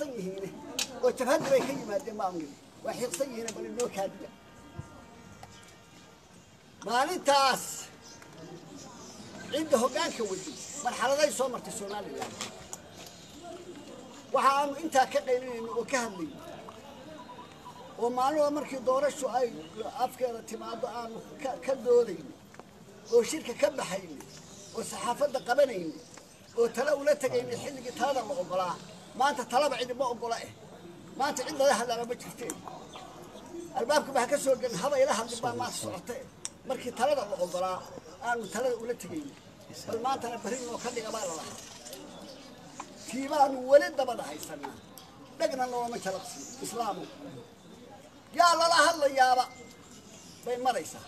xiiqsan yihiine oo jabhadda bay ka yimaadeen baan nidhi waa xiiqsan yihiine bal inoo kaadiya maalintaas cidda hoggaanka waday marxaladay soo martay somalilan waxa aanu intaa ka qaylinayno oo ka hadlayno oo maaluha markii doorashu ay afkeeda timaado aanu ka- ka doodayno oo shirka ka baxayno oo saxaafadda qabanayno oo tale ula tegayno xilligii talada la ogolaa maanta talaba cidima ogola eh maanta cid lala hadlaana ma jirteen albaabka baa ka soo gelin haba ila hadlin baa maanta socota eh markii talada la ogolaa aanu talada ula tegayno bal maantana berri noo ka dhiga baa la lahaa tii baanu weli dabada haysanaa dhegna noolama jalaqsiin islaamu yaa lala hadlayaaba bay maraysaa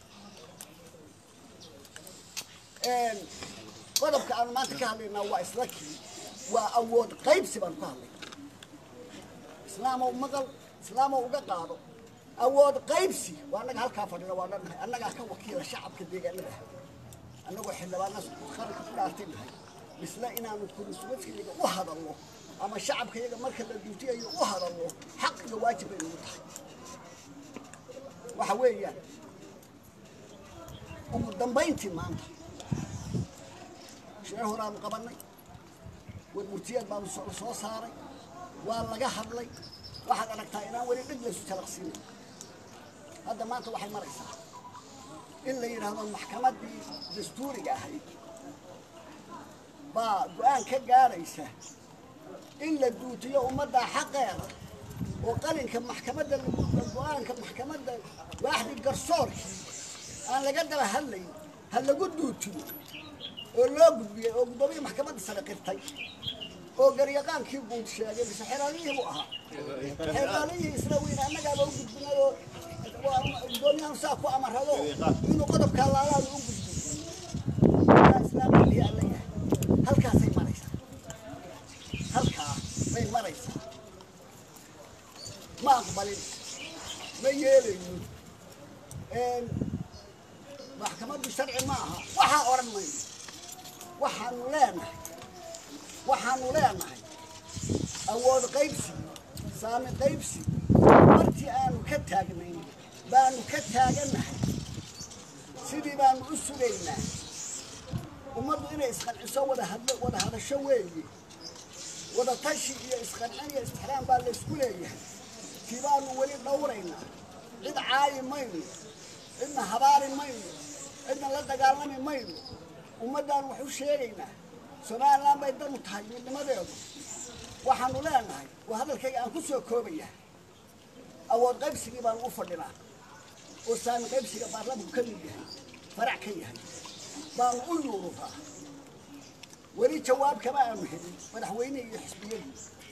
Een, qodobka aanu maanta ka hadlaynaa waa isla kii waa awood qaybsi baanu ka hadlay islaamow maqal islaamow uga qaado awood qaybsi waa annaga halkaa fadhina waa dhannahay annagaa ka wakiila shacabka deegaanada annagoo xildhibaana qaranka ku dhaartay nahay misle inaanu kuriswadkiyaga u hadalno ama shacabka yaga marka la duutiyayo u hadalno xaq iyo waajib bay nagu tahay waxa weeyaan ugu dambayntii maanta shee horaanu qabannay warmurtiyeed baanu soo soo saaray waa laga hadlay waxaad aragtaa inaan weli dhig laysu jalaqsiinay hadda maanta waxay maraysaa in la yidhaahdo maxkamaddii dastuuriga ahayd baa go-aan ka gaaraysa in la duutiyo ummadda xaqeeda oo qalinka maxkamadda lagu- go-aanka maxkamadda waaxdii garsoorkii aan laga daba hadlayn ha lagu duutiyo oo loo gudbiyey oo guddoomiya maxkamadda sare qirtay oo garyaqaankii guud sheegay mise xeraaliyihii buu ahaa xeraaliyihii isla weyne annagaaba u gudbinay oo waa guddoomiyahan saa ku amarado inuu qodobkaa laalaada u gudbiyo yaa islaamkii alla yahay halkaasay maraysaa halkaa bay maraysaa ma aqbalin ma yeelayno Een, maxkamaddu sharci ma aha waxaa odhan mayno waxaanu leenahay waxaanu leenahay awood qaybsi saami qaybsi martii aanu ka taagnayn baanu ka taagannahay sidii baanu u sugaynaa ummaddu inay isqanciso wada hadlo wada hadasho weeye wada tashi iyo isqancin iyo istixraam baa laysku leeyahay tii baanu weli dhowraynaa cid caayi mayno cidna habaari mayno cidna la dagaalami mayno ummaddaan wax u sheegaynaa somalilan bay danu tahay midnimadeedu waxaanu leenahay waa hadalkayga aan ku soo koobayaa awood qaybsigii baanu u fadhinaa oo saami qaybsiga baarlamanku ka mid yahay farac ka yahay baanu u yuururaa weli jawaab kama aanu helin madaxweyne iyo xisbiyadii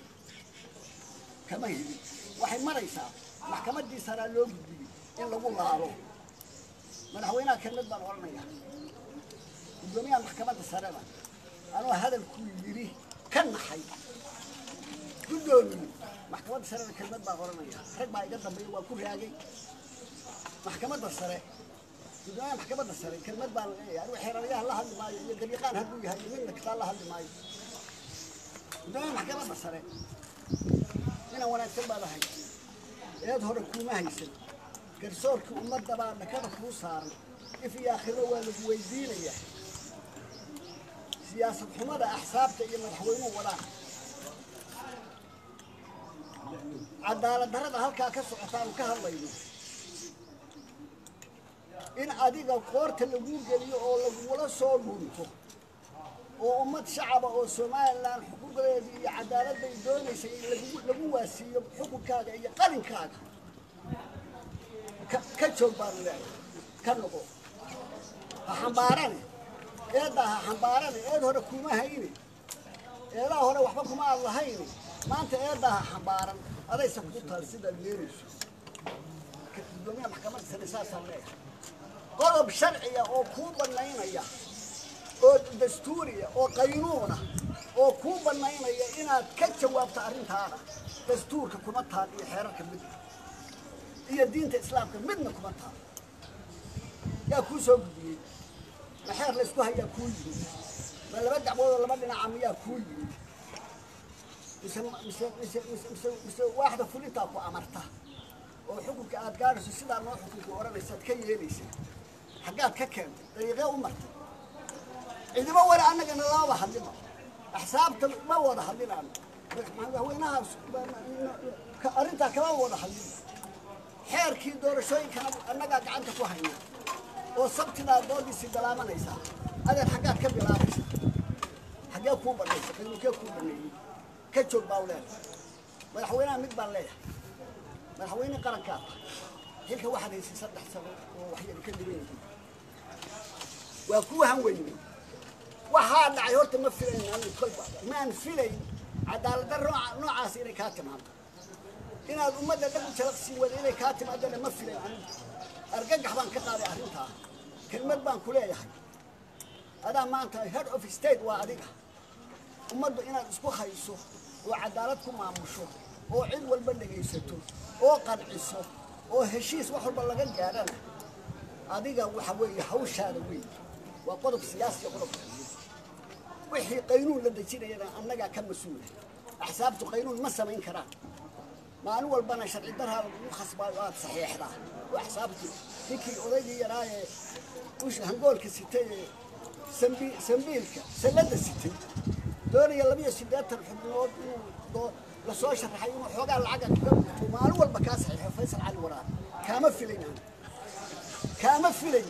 kama helin waxay maraysaa maxkamaddii saraa loo gudbiyey in lagu laalo madaxweynaha kelmad baan odhanayaa guddoomiyaha maxkamadda sarena anoo hadalkuu yidhi ka naxay guddoomiye maxkamadda sarena kelmad baan odhanayaa rag baa iga dambeeya waa ku raagay maxkamadda sare guddoomiyaha maxkamadda sare kelmad baan leeyahay anigu xeeraryaha la hadli maayo iyo garyaqaan hadduu yahay iyo midna kitaa la hadli maayo guddoomiyaha maxkamadda sare inaan wanaagsan baa lahay eed hore kuuma haysan garsoorkii ummadda baa dhakada kuu saaran if iyo aakhiro waa lagu weydiinayaa siyaasad xumada axsaabta iyo madaxweynuhu wadaan cadaalad darrada halkaa ka socotaanu ka hadlayno in adiga qoorta laguu geliyo oo lagula soo dhunto oo ummad shacaba oo somalilan xuquuqdeedii iyo cadaaladday doonaysay in lagu- lagu waasiiyo xukunkaaga iyo qalinkaaga ka- ka joog baanu leeyahay ka noqo ha xambaarane eeddaa ha xambaarane eed hore kuma hayne eedaa hore waxba kuma aad lahayne maanta eeddaa ha xambaaran adaysa ku taal sidaad yeerayso Ka- guddoomiyaha maxkamadda sare saasaan leeyahay qodob sharciya oo kuu bannaynaya oo dastuuriya oo qaynuuna oo kuu bannaynaya inaad ka jawaabto arrintaada dastuurka kuma taal iyo xeerarka midna iyo diinta islaamka midna kuma taal yaa kuu soo gudbiyey ma xeer laysku hayaa kuu yimid ma laba dacwoodoo laba dhinaca miyaa kuu yimid mise mise mise mise mise mise waaxda fulintaa ku amarta oo xukunka aad gaadhayso sidaa noo xukunka odhanaysaad ka yeelaysaa xaggaad ka keentay dariiqee u martay ciidamo weli annagana lamaba hadlino axsaabta ma wada hadlinaano madaxweynaha arrintaa kama wada hadlino xeerkii doorashooyinkana annagaa gacanta ku hayna oo sabtidaa doodiisii bilaabanaysaa adeer xaggaad ka bilaabaysa xaggee kuu banaysa qiimukee kuu baneeyey ka joog baa u leedahay madaxweynaha mid baan leeyahay madaxweyne qarankaa tahay xilka waxaad haysay saddex sano oo waxyar ka dhiban yihiin waa kuu hanweyne waxaa dhacay horta ma filayn anigu kolba maan filayn cadaaladda nooca noocaas inay kaa timaado inaad ummadda dhag u jalaqsii wada inay kaa timaadana ma filayn anigu argagax baan ka qaaday arrintaa kelmad baan ku leeyahay adaa maanta head of state waa adiga ummaddu inaad isku hayso oo cadaalad ku maamusho oo cid walba dhegaysato oo qanciso oo heshiis wax walba laga gaadhana adiga waxa weeye hawshaada weyn waa qodob siyaasiya qodobka wixii qaynuun la dejinayana annagaa ka mas-uula axsaabtu qaynuun ma samayn karaan maalin walbana sharci daraa lagu khasbaayo aad saxiixdaa oo axsaabtu ninkii odaygii yaraayee usha hangoolka sitay ee sambi sambiilka salladda sitay doonaya labiyo siddeetan xubnood inuu lasoo sharaxay inuu xoogaa lacaga kaga buuxo maalin walba kaa saxiixo faysal cali waraar kaama filayn aan kaama filayn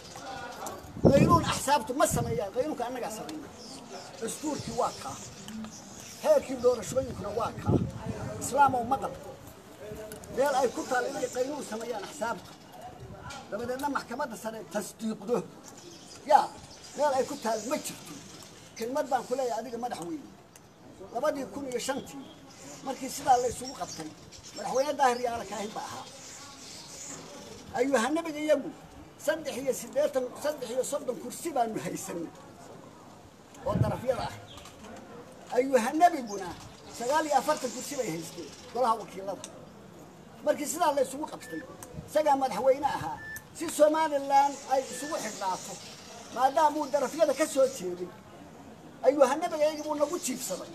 qaynuun axsaabtu ma sameeyaan qaynuunka annagaa sameeya dastuurkii waa kaa heerkii doorashooyinkuna waa kaa islaamow maqal meel ay ku taal inay qaynuun sameeyaan axsaabta dabadeedna maxkamadda sare tasdiiqdo yaa meel ay ku taal ma jirto kelmad baan ku leeyahay adiga madaxweyne labadii kun iyo shantii markii sidaa la isugu qabtay madaxweyne daahir yaala kaahin ba ahaa ayuha nabiga iyagu saddex iyo siddeetan saddex iyo soddon kursi baanu haysanay oo darafyada ah ayuha nebiguna sagaal iyo afartan kursi bay haysteen golaha wakiilada markii sidaa la isugu qabtay isagaa madaxweyne ahaa si somalilan ay isugu xidhnaato maadaamuu darafyada ka soo jeeday ayuha nebiga iyagii buu nagu jiibsaday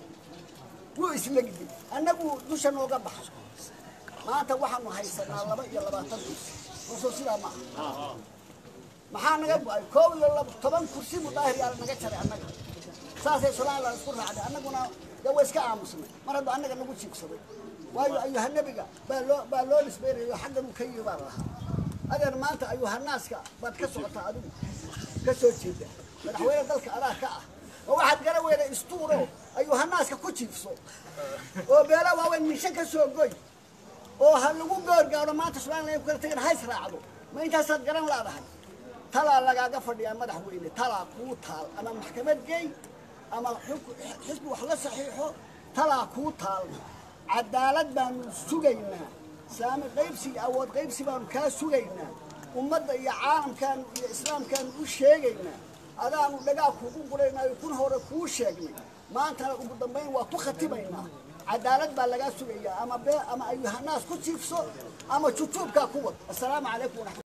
wuu islegday annagu dusha nooga baxay maanta waxaanu haysanaa laba iyo labaatan kursi hoosoo sidaa ma aha maxaa naga go-ay koob iyo toban kursi buu daahir yaala naga jaray annaga saasay somalilan isku raacday annaguna dee waa iska aamusnay mar hadduu annaga nagu jiibsaday waayo ayuha nebiga baa loo baa loo nisbeynayo xaggan uu ka yimi baa lahaa adeer maanta ayuha naaska baad ka socotaa adigu ka soo jeeda madaxweyne dalka adaa ka ah oo waxaad gara weyda istuuro ayuha naaska ku jiifso oo beela waaweyn mishan ka soo goy oo ha lagu goorgaadho maanta somalilan ku kala tegin hays raacdo ma intaasaad garan laadahay talaa lagaaga fadhiyaa madaxweyne talaa kuu taal ama maxkamad geey ama xisbi wax la saxiixo talaa kuu taal cadaalad baanu sugaynaa saami qaybsi iyo awood qaybsi baanu kaa sugaynaa ummadda iyo caalamkaanu iyo islaamkaanu u sheegaynaa adaanu dhagaa kuugu guraynaayo kun hore kuu sheegnay maantana ugu dambayn waa ku khatimaynaa cadaalad baa lagaa sugayaa ama bee ama ayuhanaas ku jiifso ama jujuubkaa ku wad assalaamu calaykum waraxmat